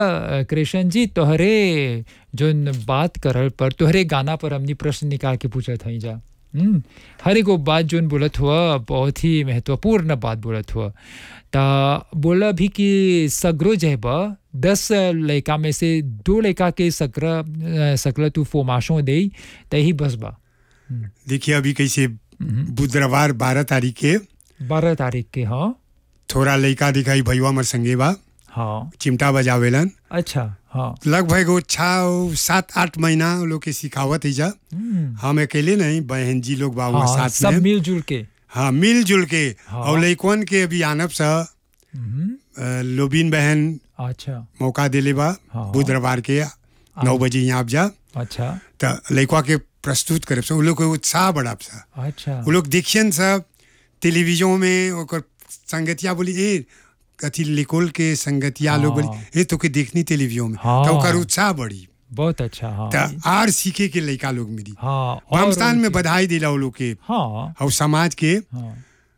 अ, कृष्ण जी तोहरे जोन बात करल पर तोहरे गाना पर हमनी प्रश्न निकाल के पूछत हई जा हम्म, हर एगो बात जोन बोलत हुआ बहुत ही महत्वपूर्ण बात बोलत हुआ ता बोला भी कि सगरो जे बा दस लड़का में से दो लड़का के सकरा अ, सकला तू फोमाशो दे तही बस बा देखिए अभी कैसे बुधवार बारह तारीख के बारह तारीख के हाँ थोड़ा लड़का दिखाई भैया हमर संगे बा हाँ चिमटा बजावेलन अच्छा हाँ लगभग वो छः सात आठ महीना वो लोग के सिखावत है जा हम्म, हम अकेले नहीं बहन जी लोग बा वहाँ हाँ साथ सब में मिलजुल के हाँ मिलजुल के हाँ। और लइकवन के अभी आनब सा हम्म, अ, लोबिन बहन अच्छा मौका देले बा हाँ। बुधवार के नौ बजे यहाँ आप जा अच्छा त लइकवा के प्रस्तुत करब सा उ लोग के उत्साह बढ़ाब सा अच्छा उ लोग देखियन सब टेलीविजन में ओकर संगतिया बोली ए कथी लिकोल के संगतिया लोग हाँ। बोली ए तो के देखनी टेलीविजन में हाँ। तो ओकर उत्साह बढ़ी बहुत अच्छा हाँ त आर सीखे के लइका लोग मिली हाँ और वामस्थान में उनके- बधाई दिला उ लोग के हाँ और समाज के हाँ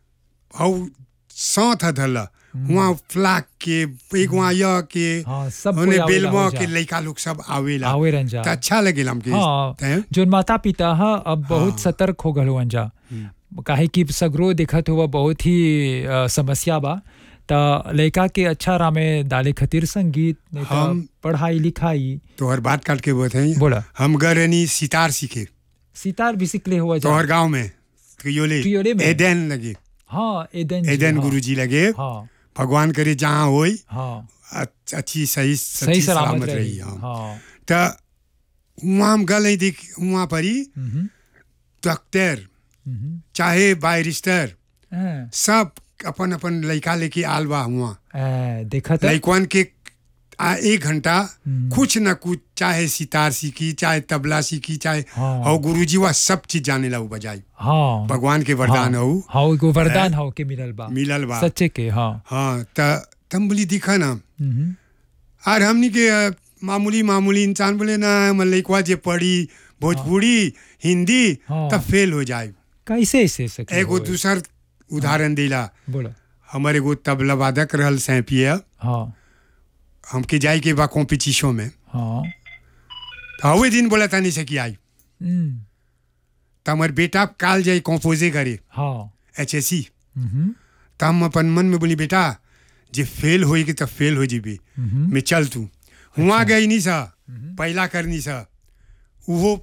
और साथ धल वहाँ फ्लाक के एक वहाँ यह के हाँ सब ओने कोई आवेला बेलवा हो के जा। लइका लोग सब आवेला आवे रंजा त अच्छा लगेला हमके हाँ तैं? जो माता पिता हा अब बहुत हाँ। सतर्क हो गल हुअन जा काहे कि सगरो देखत हुआ बहुत ही अ, समस्या बा त लड़का के अच्छा राह में डाले खातिर संगीत नहीं त हम- पढ़ाई लिखाई तोहर बात काट के बताई बोला हम गए रहनी सितार सीखे सितार भी सिखले हुआ जा तोहर गांव में त्रियोले त्रियोले में? एदेन लगे हाँ एदन जी, एदेन हाँ, गुरुजी लगे हाँ भगवान करे जहाँ होई हाँ अ- अच्छी सही सही सच्ची सलामत रही रही हाँ हाँ त वहाँ हम गए देख वहाँ पर ही हम्म, डॉक्टर हम्म, चाहे बारिस्टर हाँ, सब अपन अपन लड़का लेके आल बा हुआ आ, देखा था लड़कवन के आ, एक घंटा हम्म। कुछ न कुछ चाहे सितार सीखी चाहे तबला सीखी चाहे हाँ। और गुरुजी वह सब चीज जाने ला बजाई हाँ भगवान के वरदान हो हाँ एगो वरदान हो के मिलल बा मिलल बा सच्चे के हाँ हाँ त तम बोली दिखा ना हम्म, और हमनी के अ, मामूली मामूली इंसान बोले ना हमर लइकवा जे पढ़ी भोजपुरी हिंदी हाँ। तब फेल हो जाए कैसे ऐसे सके एगो दूसर उदाहरण दिला बोला हमर एगो तबला वादक रहल सैपिया हाँ हमके जाए के बा कॉम्पिटिशन में हाँ तो हवे दिन बोला तानी से कि आई हम्म, त हमर बेटा काल जाए कंपोजे करे हाँ एच एस सी हम्म, त हम अपन मन में बोली बेटा जे फेल होई के तब फेल हो जीबी हम्म, मैं चल तू हुआ गई नहीं सा पहला करनी सा उहो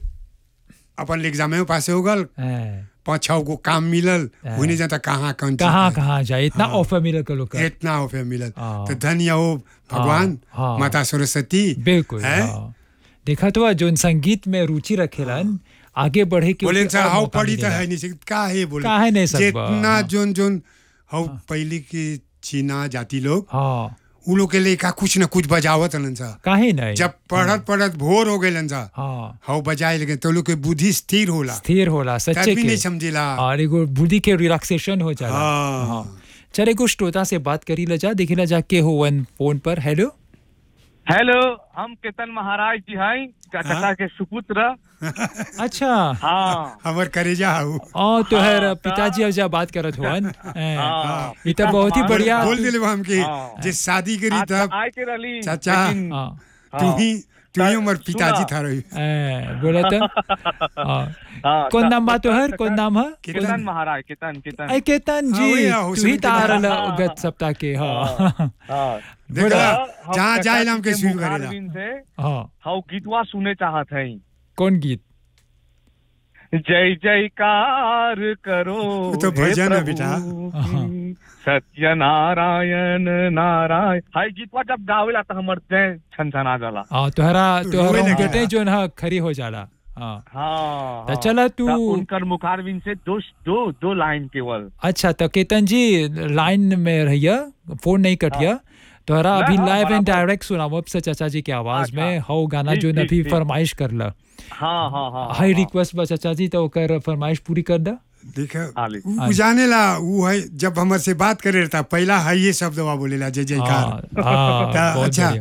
अपन एग्जाम में पास हो गल ए, पाँच छः गो काम मिलल हाँ। होने जाता कहाँ कौन चीज कहाँ है। कहाँ जाए इतना हाँ। ऑफर मिलल कर लोग का। इतना हो फिर मिलल हाँ। तो धन्य हो भगवान हाँ, हाँ। माता सरस्वती बिल्कुल हैं? हाँ। देखा तो जोन संगीत में रुचि रखेलन आगे बढ़े के बोले ओके सा और हाउ मौका पढ़ी तो मिलेला। है नहीं सकती का है बोले काहे नहीं सकबा, जितना हाँ। जोन जोन हाउ पहले के चीना जाति लोग हाँ उ लोग के लेखा कुछ न कुछ बजावत हलन सा काहे नहीं जब पढ़त पढ़त भोर हो गए सा हाँ हाउ बजाए लगे तो लोग के बुद्धि स्थिर होला स्थिर होला सच्चे तब भी नहीं के समझेला और एगो बुद्धि के रिलैक्सेशन हो जाला हाँ चल एगो श्रोता से बात करी ला जा देखी ला जा के हो वन फोन पर हेलो हेलो हम केतन महाराज जी हैं कलकत्ता के सुपुत्र अच्छा हाँ हमर करेजा हाउ ओ तो है हाँ, पिताजी अब जा बात करत हुअन ए, हाँ। ई तो बहुत ही बोल- बढ़िया बोल दिले हमके हाँ। जे शादी करी आज तब आए के रही चाचा। लेकिन- हाँ तू हाँ। ही तू ही त- हमर पिताजी सुना। था रही ए, बोला तो हाँ। हाँ, कौन त- नाम बा तोहर त- कौन नाम है केतन महाराज केतन केतन ऐ केतन हाँ, वही जी है, तू उसमें ही के तार नाम। हाँ। गत सप्ताह के हाँ हाँ देखला बोला, हम जहाँ जाए कलकत्ता हम के के स्वीर मुखार करेला बिन से हाँ हम गीतवा सुने चाहत हैं कौन गीत जय जयकार करो वो तो हे भजन है प्रभु बेटा। हाँ। की, सत्य नारायण नारायण हाय गीतवा जब गावेला तो हमर जय छनछना जाला हाँ तोहरा तोहरा रोए लगेला। बेटे जो ना खरी हो जाला हाँ हाँ तो चला तू त उनकर मुखारबिन से दो दो दो लाइन केवल अच्छा तो केतन जी लाइन में रहिया फोन नहीं कटिया तोहरा ना, अभी हाँ, लाइव एंड बराबर। डायरेक्ट सुनाओ अब से चाचा जी के आवाज अच्छा। में हौ गाना ठीक, जो ठीक, अभी ठीक। फरमाइश कर ला हाँ हाँ हाँ हाई हाँ, रिक्वेस्ट बा चाचा जी तो ओकर फरमाइश पूरी कर दा देख आले। उ जाने ला उ है जब हमर से बात करे रहता पहला है ये शब्द वा बोलेला जय जयकार हाँ, हाँ, ता बहुत अच्छा बढ़िया।